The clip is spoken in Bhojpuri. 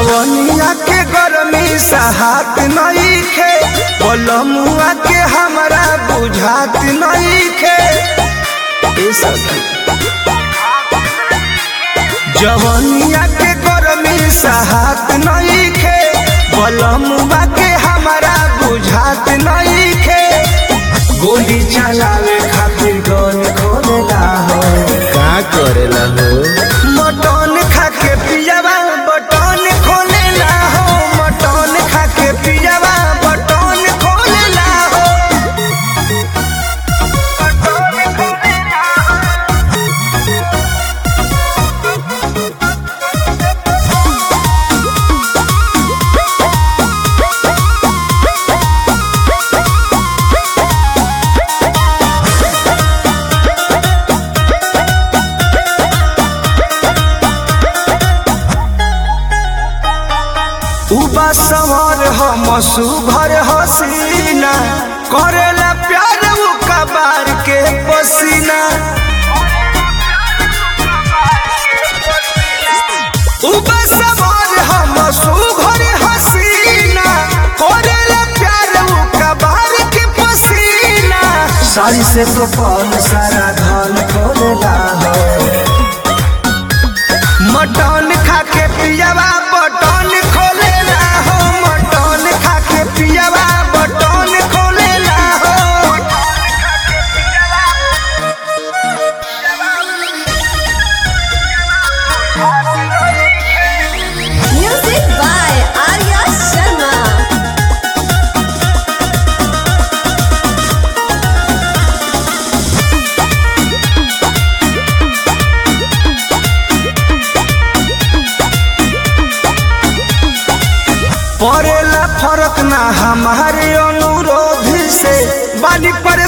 जवनिया के गरमी सहात नहीं खे बलमुआ के हमरा बुझात नहीं खे ए सखी जवनिया के गरमी सहात नहीं खे बलमुआ के हमरा बुझात नहीं खे गोली चलावे खातिर गन खोलेला हो का करेला हो मटन खा के पियावा बटन खोलेला हो मटन खा के पियावा बटन खोलेला हो उबा सवर हम सुभर हसीना करेला प्यार उ कबार के पसीना उबा सवर हम सुभर हसीना करेला प्यार उ कबार के पसीना सारी से तो पल सारा धन खोलेला हो मटन खा के पियावा बटन खोलेला हो मटन खा के पियावा बटन खोलेला हो Music by Arya Sharma. पड़ेला फरक ना हमारे अनुरोध से बानी पर